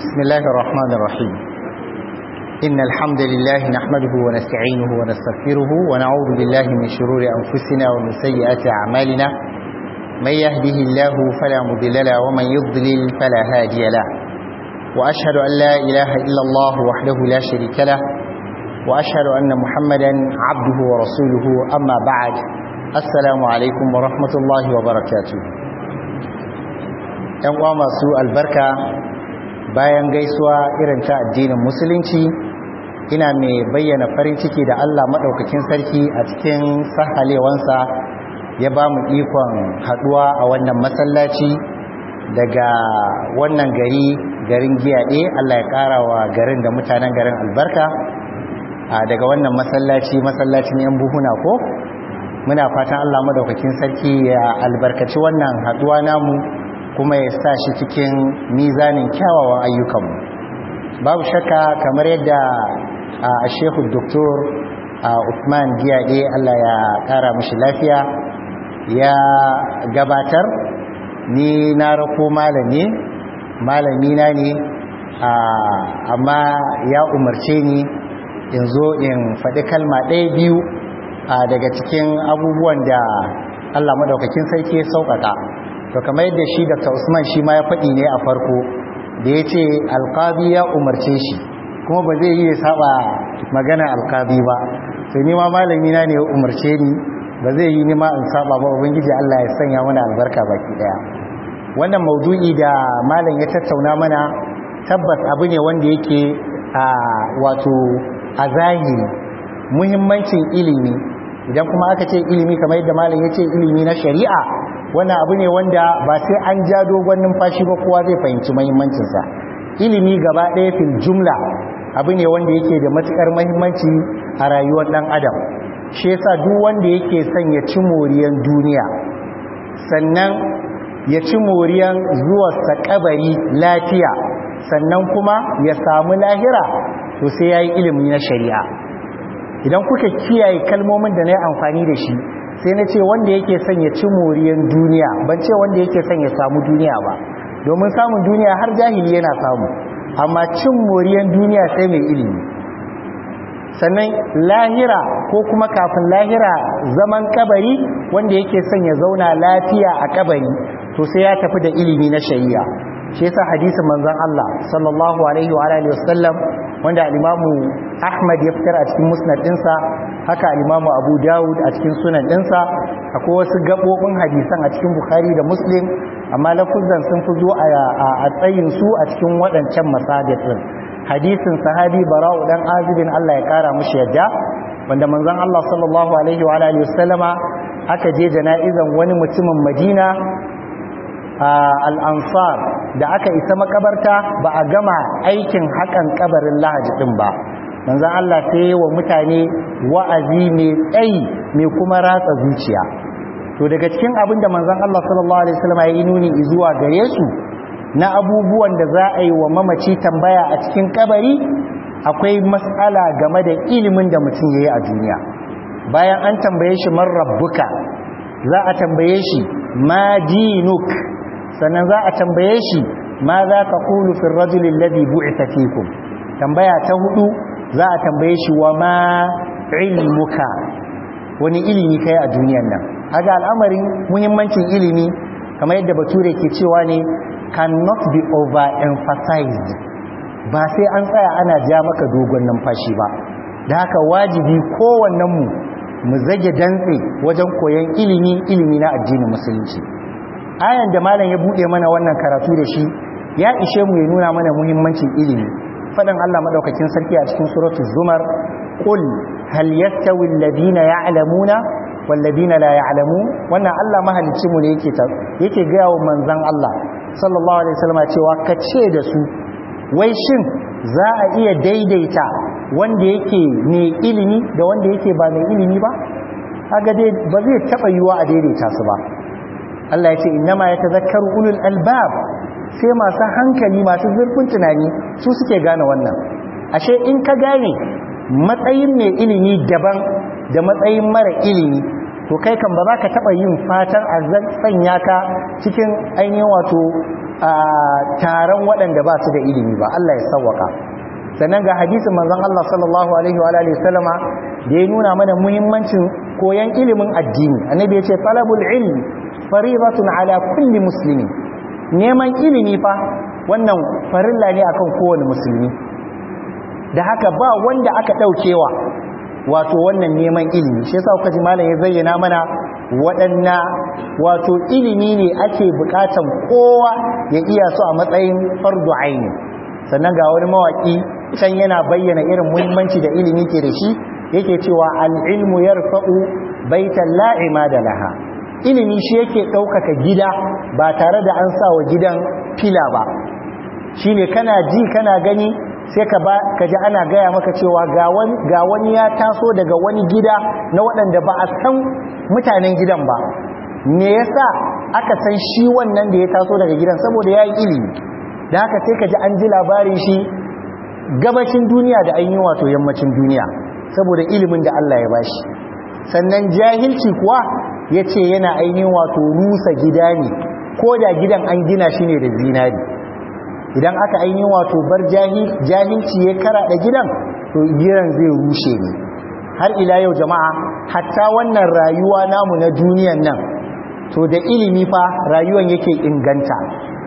بسم الله الرحمن الرحيم إن الحمد لله نحمده ونستعينه ونستغفره ونعوذ بالله من شرور أنفسنا ومن سيئات أعمالنا من يهده الله فلا مضل له ومن يضلل فلا هادي له وأشهد أن لا إله إلا الله وحده لا شريك له وأشهد أن محمدا عبده ورسوله أما بعد السلام عليكم ورحمة الله وبركاته ‘yan uwa masu albarka bayan gaisuwa irin ta addinin musulunci ina mai bayyana farin ciki da Allah maɗaukakin sarki a cikin sahalewansa ya ba mu ikon haɗuwa a wannan masallaci daga wannan gari garin giyaɗe Allah ya ƙara wa garin da mutanen garin albarka daga wannan masallaci masallacin ‘yan buhuna ko muna fatan Allah maɗaukakin sarki ya albarkaci wannan haɗuwa namu kuma ya sa shi cikin mizanin kyawawan ayyukanmu babu shakka kamar yadda a shehu doktor Uthman Giyade Allah ya kara mashi lafiya ya gabatar ni na rako malami malami na ne amma ya umarce ni in zo in faɗi kalma ɗaya biyu daga cikin abubuwan da Allah madaukakin sarki ya sauƙaƙa to kamar yadda shi Dr. Usman shi ma ya faɗi ne a farko da ya ce alƙabi ya umarce shi kuma ba zai yi ya saba magana alƙabi ba sai ni ma malami na ne ya umarce ni ba zai yi ni ma in saba ba ubangiji Allah ya sanya mana albarka baki daya wannan maudu'i da malam ya tattauna mana tabbas abu ne wanda yake a wato a zahiri muhimmancin ilimi idan kuma aka ce ilimi kamar yadda malam ya ce ilimi na shari'a wannan abu ne wanda ba sai an ja dogon numfashi ba kowa zai fahimci mahimmancinsa ilimi gaba ɗaya fil jumla abu ne wanda yake da matuƙar mahimmanci a rayuwar ɗan adam shi yasa duk wanda yake son ya ci moriyan duniya sannan ya ci moriyan zuwa kabari lafiya sannan kuma ya samu lahira to sai ya yi ilimi na shari'a idan kuka kiyaye kalmomin da na yi amfani da shi sai na ce wanda yake son ya ci moriyan duniya ban ce wanda yake son ya samu duniya ba domin samun duniya har jahili yana samu amma cin moriyan duniya sai mai ilimi sannan lahira ko kuma kafin lahira zaman kabari wanda yake son ya zauna lafiya a kabari to sai ya tafi da ilimi na shari'a shi yasa hadisin manzon Allah sallallahu alaihi wa alihi wasallam wanda al-Imamu Ahmad ya fitar a cikin musnad dinsa haka al-Imamu Abu Dawud a cikin sunan dinsa akwai wasu gabobin hadisan a cikin Bukhari da Muslim amma lafuzan sun fi zo a tsayin su a cikin waɗancan masadis din hadisin sahabi Bara'u dan Azibin Allah ya kara mushi yadda wanda manzon Allah sallallahu alaihi wa alihi wasallama aka je jana'izan wani mutumin Madina al'ansar da aka isa makabarta ba a gama aikin haƙan kabarin lahaji ɗin ba manzan Allah sai wa mutane wa'azi mai tsayi mai kuma ratsa zuciya to daga cikin abin da manzan Allah sallallahu Alaihi wasallam ya yi nuni zuwa gare su na abubuwan da za a yi wa mamaci tambaya a cikin kabari akwai matsala game da ilimin da mutum ya yi a duniya bayan an tambaye shi man rabbuka za a tambaye shi ma dinuk sannan za a tambaye shi ma za ka kulu fi rajulin ladhi bu'itha fikum tambaya ta hudu za a tambaye shi wa ma ilmuka wani ilimi kai a duniyan nan haga al'amarin muhimmancin ilimi kamar yadda bature ke cewa ne cannot be overemphasized ba sai an tsaya ana ja maka dogon numfashi ba da haka wajibi kowannen mu mu zage dantse wajen koyon ilimi ilimi na addinin musulunci ayan da malam ya bude mana wannan karatu da shi ya ishe mu ya nuna mana muhimmancin ilimi fadan Allah madaukakin sarki a cikin suratul zumar qul hal yastawi alladhina ya'lamuna wal ladina la ya'lamun wannan Allah mahalicci mu ne yake ta yake ga wa manzon Allah sallallahu alaihi wasallam cewa ka ce da su wai shin za a iya daidaita wanda yake mai ilimi da wanda yake ba mai ilimi ba kaga dai ba zai taba yiwa a daidaita su ba Allah ya ce innama ya tazakkaru ulul albab sai masu hankali masu zurfin tunani su suke gane wannan ashe in ka gane matsayin mai ilimi daban da matsayin mara ilimi to kai kan ba za ka taɓa yin fatan a sanya ka cikin ainihin wato taron waɗanda ba su da ilimi ba Allah ya sawwaka sannan ga hadisin manzon Allah sallallahu alaihi wa alihi sallama da ya nuna mana muhimmancin koyan ilimin addini annabi ya ce talabul ilmi faridatun ala kulli muslimin neman ilimi fa wannan farilla ne akan kowane musulmi da haka ba wanda aka daukewa wato wannan neman ilimi shi yasa kuka ji malam ya zayyana mana waɗanna wato ilimi ne ake bukatan kowa ya iya su a matsayin fardu aini sannan ga wani mawaki can yana bayyana irin muhimmanci da ilimi ke da shi yake cewa al-ilmu yarfa'u baitan la'ima da laha ilimi shi yake ɗaukaka gida ba tare da an sa wa gidan fila ba shine kana ji kana gani sai ka ba ka ji ana gaya maka cewa ga wani ga wani ya taso daga wani gida na waɗanda ba a san mutanen gidan ba me yasa aka san shi wannan da ya taso daga gidan saboda yayi ilimi da haka sai ka ji an ji labarin shi gabacin duniya da an yi wato yammacin duniya saboda ilimin da Allah ya bashi sannan jahilci kuwa ya ce yana ainihin wato rusa gida ne ko da gidan an gina shi ne da zinari idan aka ainihin wato bar jahilci ya karaɗa gidan to gidan zai rushe ne har ila yau jama'a hatta wannan rayuwa namu na duniyan nan to da ilimi fa rayuwan yake inganta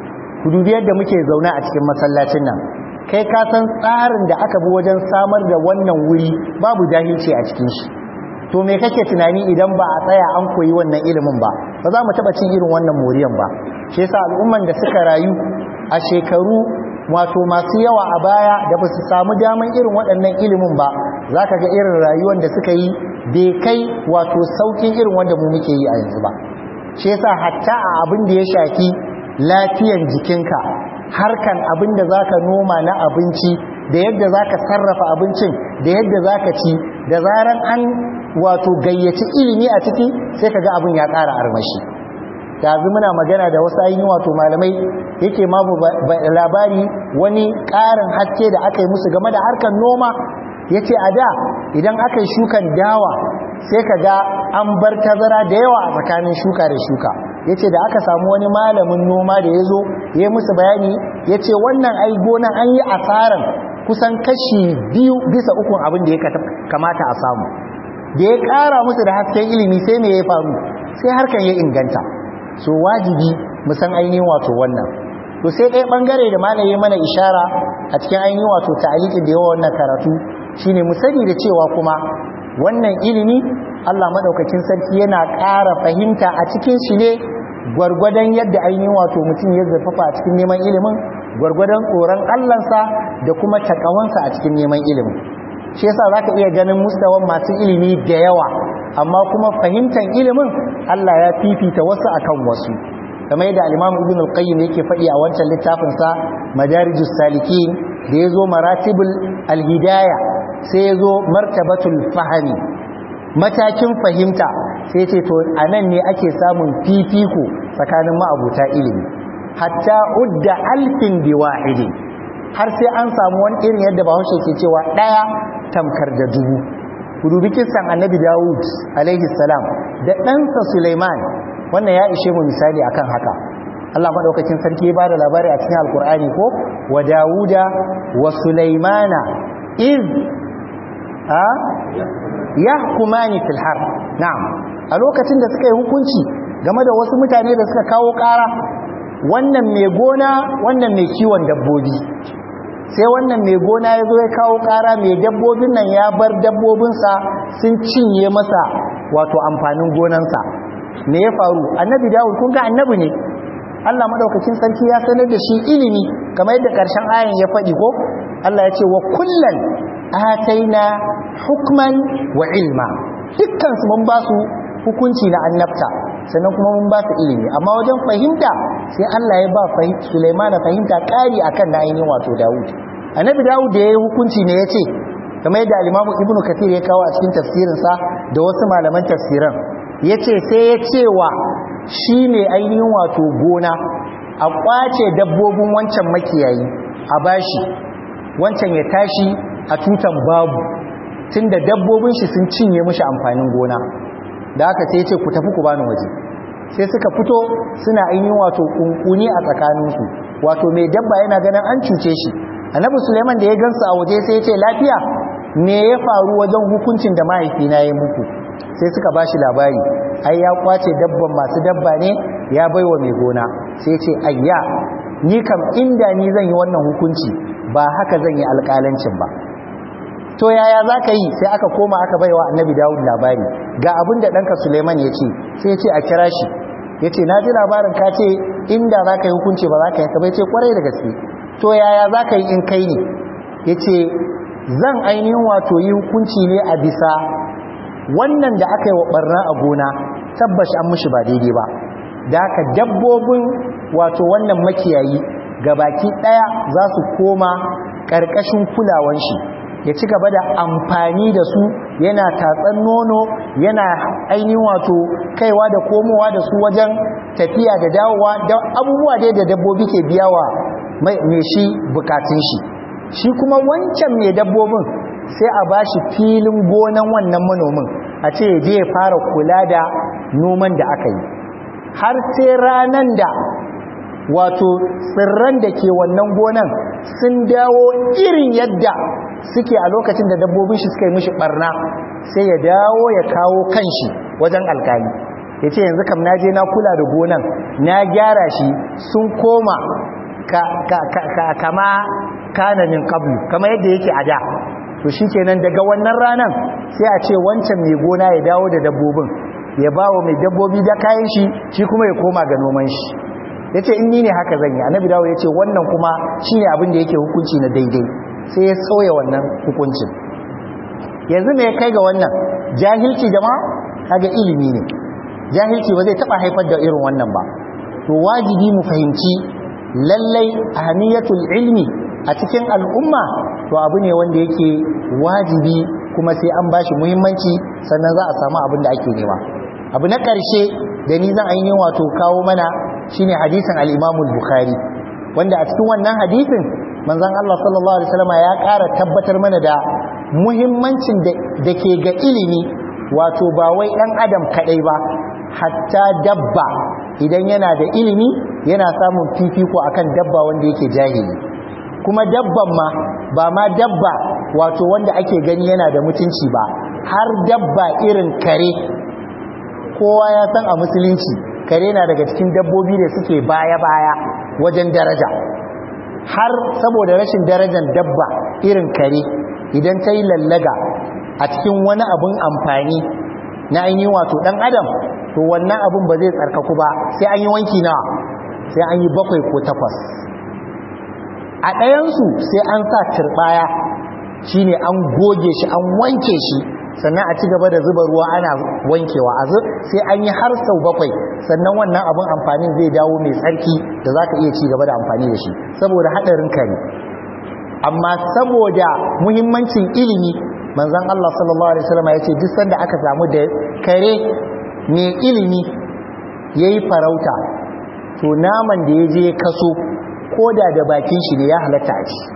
ku dubi yadda muke zaune a cikin masallacin nan kai ka san tsarin da aka bi wajen samar da wannan wuri babu jahilci a cikin shi to me kake tunani idan ba a tsaya an koyi wannan ilimin ba ba za mu taba cin irin wannan moriyan ba shi yasa al'umman da suka rayu a shekaru wato masu yawa a baya da ba su samu daman irin waɗannan ilimin ba za ka ga irin rayuwar da suka yi bai kai wato saukin irin wanda mu muke yi a yanzu ba shi yasa hatta a abin da ya shafi lafiyan jikinka harkan abin da za ka noma na abinci da yadda za ka sarrafa abincin da yadda za ka ci da zaran an wato gayyaci ilimi a ciki sai ka ga abin ya ƙara armashi yanzu muna magana da wasu ainihin wato malamai yake mamu labari wani ƙarin haske da aka yi musu game da harkar noma ya ce a da idan aka yi shukan dawa sai ka ga an bar tazara da yawa a tsakanin shuka da shuka ya ce da aka samu wani malamin noma da ya zo ya yi musu bayani ya ce wannan ai gonan an yi asaran kusan kashi biyu bisa ukun abin da ya kamata a samu da ya ƙara musu da hasken ilimi sai me ya faru sai harkan ya inganta so wajibi mu san ainihin wato wannan to sai ɗaya ɓangare da malaye mana ishara a cikin ainihin wato ta'alikin da yawa wannan karatu shine mu sani da cewa kuma wannan ilimi Allah madaukakin sarki yana ƙara fahimta a cikin shi ne gwargwadon yadda ainihin wato mutum ya zurfafa a cikin neman ilimin gwargwadon tsoron Allahnsa da kuma takawansa a cikin neman ilimin shi yasa zaka iya ganin mustawan masu ilimi da yawa amma kuma fahimtar ilimin Allah ya fifita wasu akan wasu kamar yadda al-Imam Ibn al-Qayyim yake faɗi a wancan littafin sa Madarijus Salikin da yazo Maratibul al-Hidaya sai yazo Martabatul Fahmi matakin fahimta sai ce to anan ne ake samun fifiko tsakanin ma'abuta ilimi hatta udda alfin biwahidi har sai an samu wani irin yadda Bahaushe ke cewa daya tamkar da dubu ku dubi kisan annabi Dawud alaihi salam da ɗansa Sulaiman wannan ya ishe mu misali akan haka Allah madaukakin sarki ya bada labari a cikin alkur'ani ko wa Dawuda wa Sulaimana iz a yahkumani fil har na'am a lokacin da suka yi hukunci game da wasu mutane da suka kawo ƙara wannan mai gona wannan mai kiwon dabbobi sai wannan mai gona ya zo ya kawo ƙara mai dabbobin nan ya bar dabbobinsa sun cinye masa wato amfanin gonansa me ya faru annabi dawud kun ga annabi ne Allah madaukakin sarki ya sanar da shi ilimi kamar yadda karshen ayan ya faɗi ko Allah ya ce wa kullan ataina hukman wa ilma dukkan su mun ba su hukunci na annabta sannan kuma mun ba su ilimi amma wajen fahimta sai Allah ya ba Sulaiman fahimta ƙari akan na ainihin wato Dawud annabi Dawud da ya yi hukunci ne ya ce kamar yadda al-Imam Ibn Kathir ya kawo a cikin tafsirinsa da wasu malaman tafsiran ya ce sai ya cewa shi ne ainihin wato gona a kwace dabbobin wancan makiyayi a bashi wancan ya tashi a tutan babu tunda dabbobin shi sun cinye mushi amfanin gona da aka sai ce ku tafi ku bani waje sai suka fito suna ainihin wato kunkuni a tsakaninsu wato mai dabba yana ganin an cuce shi annabi suleiman da ya gansu a waje sai ya ce lafiya me ya faru wajen hukuncin da mahaifina ya muku sai suka bashi labari ai ya kwace dabban masu dabba ne ya baiwa mai gona sai ce ayya ni kam inda ni zan yi wannan hukunci ba haka zan yi alƙalancin ba to yaya za ka yi sai aka koma aka baiwa annabi dawud labari ga abin da ɗanka suleiman ya ce sai ya ce a kira shi ya ce na ji labarin ka ce inda za ka yi hukunci ba za ka yi bai ce kwarai da gaske to yaya za ka yi in kai ne ya ce zan ainihin wato yi hukunci ne a bisa wannan da aka yi wa ɓarna a gona tabbashi an mushi ba daidai ba da haka dabbobin wato wannan makiyayi baki ɗaya za su koma ƙarƙashin kulawan shi ya ci gaba da amfani da su yana tatsan nono yana ainihin wato kaiwa da komowa da su wajen tafiya da dawowa da abubuwa dai da dabbobi ke biyawa mai shi bukatun shi shi kuma wancan mai dabbobin sai a bashi filin gonan wannan manomin a ce je ya fara kula da noman da aka yi har sai ranan da wato tsirran da ke wannan gonan sun dawo irin yadda suke a lokacin da dabbobin shi suka yi mishi barna sai ya dawo ya kawo kanshi wajen alkali ya ce yanzu kam na je na kula da gonan na gyara shi sun koma kama kananin kablu kama yadda yake a da to shi kenan daga wannan ranan sai a ce wancan mai gona ya dawo da dabbobin ya ba wa mai dabbobi da kayan shi shi kuma ya koma ga noman shi ya ce in ni ne haka zan yi annabi dawo ya ce wannan kuma shi ne abin da yake hukunci na daidai sai ya sauya wannan hukuncin yanzu me ya kai ga wannan jahilci jama'a kaga ilimi ne jahilci ba zai taba haifar da irin wannan ba to wajibi mu fahimci lallai ahamiyatul ilmi a cikin al'umma to abu ne wanda yake wajibi kuma sai an bashi muhimmanci sannan za a samu abin da ake nema abu na ƙarshe da ni zan ainihin wato kawo mana shine hadisin al-Imam al-Bukhari wanda a cikin wannan hadisin manzon Allah sallallahu alaihi wasallam ya ƙara tabbatar mana da muhimmancin da ke ga ilimi wato ba wai ɗan adam kaɗai ba hatta dabba idan yana da ilimi yana samun fifiko akan dabba wanda yake jahili kuma dabban ma ba ma dabba wato wanda ake gani yana da mutunci ba har dabba irin kare kowa ya san a musulunci kare na daga cikin dabbobi da suke baya-baya wajen daraja har saboda rashin darajar dabba irin kare idan ta yi lallaga a cikin wani abin amfani na ainihin wato ɗan adam to wannan abin ba zai tsarkaku ba sai an yi wanki nawa sai an yi bakwai ko takwas a ɗayansu sai an sa turɓaya shi ne an goge shi an wanke shi sannan a ci gaba da zuba ruwa ana wankewa a sai an yi har sau bakwai sannan wannan abin amfanin zai dawo mai tsarki da za ka iya ci gaba da amfani da shi saboda haɗarin kare amma saboda muhimmancin ilimi manzon Allah sallallahu alaihi wasallam ya ce duk sanda aka samu da kare mai ilimi yayi farauta to naman da ya je kaso koda da bakin shi ne ya halatta a ci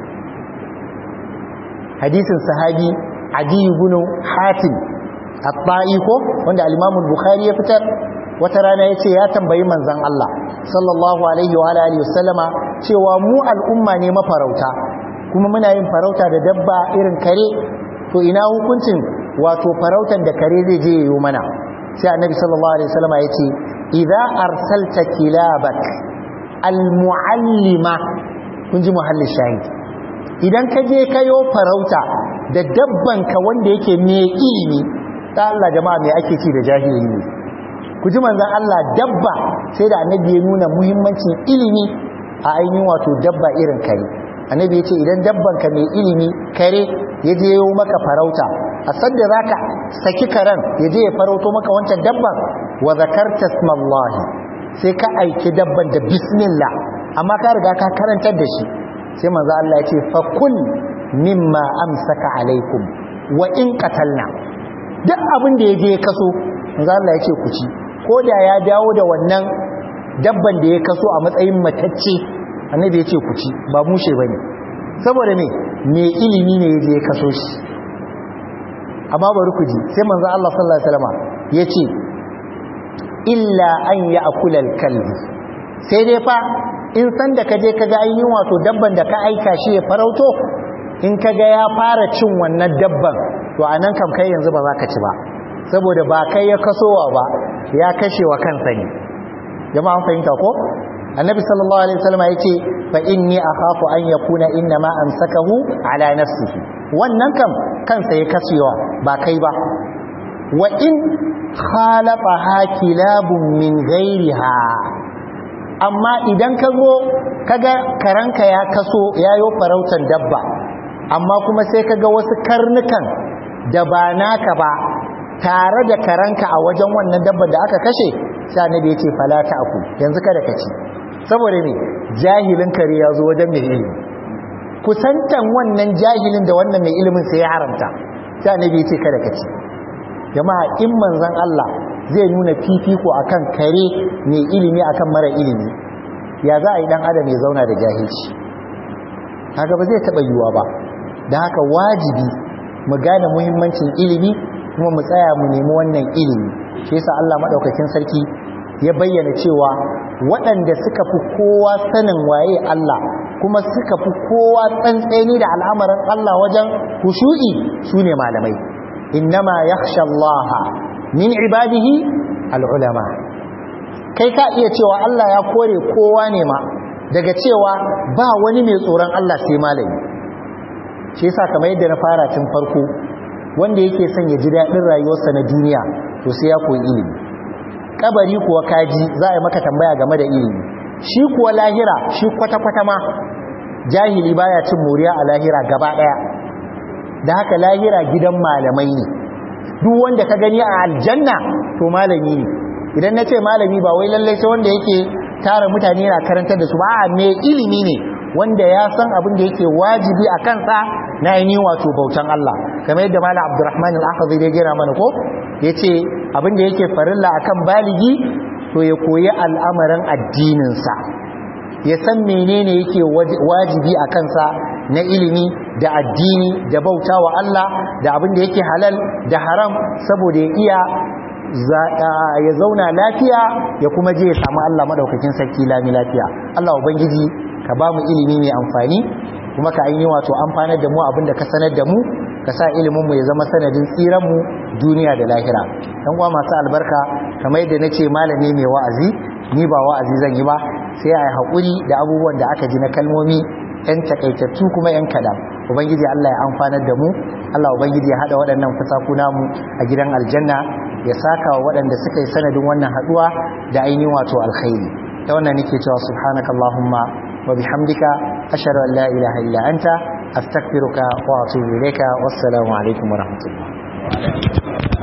hadisin sahabi adi ibn hatim at-ta'i ko wanda al-imam al-bukhari ya fitar wata rana yace ya tambayi manzon Allah sallallahu alaihi wa alihi wasallama cewa mu al'umma ne mafarauta kuma muna yin farauta da dabba irin kare to ina hukuncin wato farautan da kare zai je yayo mana sai annabi sallallahu alaihi wasallama yace idza arsalta kilabak al-muallima kun ji muhallin shahid idan ka je kayo farauta da dabbanka wanda yake mai ilimi ta Allah jama'a mai ake ci da jahili ne ku ji manzon Allah dabba sai da annabi ya nuna muhimmancin ilimi a ainihin wato dabba irin kare annabi ya ce idan dabbanka mai ilimi kare ya je yau maka farauta a sadda zaka saki karen ya je ya farauto maka wancan dabban wa zakarta smallahi sai ka aiki dabban da bismillah amma ka riga ka karantar da shi sai manzo Allah ya ce fa kul mimma amsaka alaikum wa in qatalna duk abin da yaje ya kaso manzo Allah ya ce ku ci ko da ya dawo da wannan dabban da ya kaso a matsayin matacce annabi ya ce ku ci ba mushe bane saboda me me ilimi ne yaje ya kaso shi amma bari ku ji sai manzo Allah sallallahu alaihi wasallam ya ce illa an ya'kula al-kalbu sai dai fa in san da kaje kaga ainihin wato dabban da ka aika shi ya farauto in kaga ya fara cin wannan dabban to anan kam kai yanzu ba za ka ci ba saboda ba kai ya kasowa ba ya kashe wa kansa ne jama'a an fahimta ko annabi sallallahu alaihi wasallam yace fa inni akhafu an yakuna inna ma amsakahu ala nafsihi wannan kam kansa ya kasewa ba kai ba wa in khalafa hakilabun min ghairiha amma idan ka zo kaga karanka ya kaso yayo farautan dabba amma kuma sai kaga wasu karnukan da ba naka ba tare da karanka a wajen wannan dabba da aka kashe sai annabi yace fala aku yanzu kada ka ci saboda me jahilin kare ya zo wajen mai ilimi kusantan wannan jahilin da wannan mai ilimin sai ya haramta sai annabi yace kada ka ci jama'a in manzon Allah zai nuna fifiko akan kare mai ilimi akan mara ilimi ya za a yi dan adam ya zauna da jahilci kaga ba zai taba yiwa ba da haka wajibi mu gane muhimmancin ilimi kuma mu tsaya mu nemi wannan ilimi shi yasa Allah madaukakin sarki ya bayyana cewa waɗanda suka fi kowa sanin waye Allah kuma suka fi kowa tsantseni da al'amarin Allah wajen hushu'i sune malamai innama yakhsha Allah min ibadihi al'ulama kai ka iya cewa Allah ya kore kowa ne ma daga cewa ba wani mai tsoron Allah sai malami shi yasa kamar yadda na fara tun farko wanda yake son ya ji daɗin rayuwarsa na duniya to sai ya koyi ilimi kabari kuwa kaji za a yi maka tambaya game da ilimi shi kuwa lahira shi kwata-kwata ma jahili baya cin moriya a lahira gaba ɗaya da haka lahira gidan malamai ne duk wanda ka gani a aljanna to malami ne idan na ce malami ba wai lallai sai wanda yake tara mutane yana karantar da su ba a mai ilimi ne wanda ya san abin da yake wajibi a kansa na ainihin wato bautan Allah kamar yadda malam Abdulrahman al-Akhdhi ya gera mana ko yace abin da yake farilla akan baligi to ya koyi al'amarin addinin sa ya san menene yake wajibi a kansa na ilimi da addini da bautawa Allah da abin da yake halal da haram saboda ya iya ya zauna lafiya ya kuma je ya samu Allah madaukakin sarki lami lafiya Allah ubangiji ka ba mu ilimi mai amfani kuma ka aini wato amfanar da mu abinda ka sanar da mu ka sa ilimin mu ya zama sanadin tsiran mu duniya da lahira dan uwa masu albarka kamar yadda nace malami mai wa'azi ni ba wa'azi zan yi ba sai ai hakuri da abubuwan da aka ji na kalmomi yan takaitattu kuma yan kadan ubangiji Allah ya amfanar da mu Allah ubangiji ya hada waɗannan fusaku namu a gidan aljanna ya saka wa waɗanda suka yi sanadin wannan haduwa da ainihin wato alkhairi ta wannan nake cewa subhanakallahumma وبحمدك أشهد أن لا إله إلا أنت أستغفرك وأتوب إليك والسلام عليكم ورحمة الله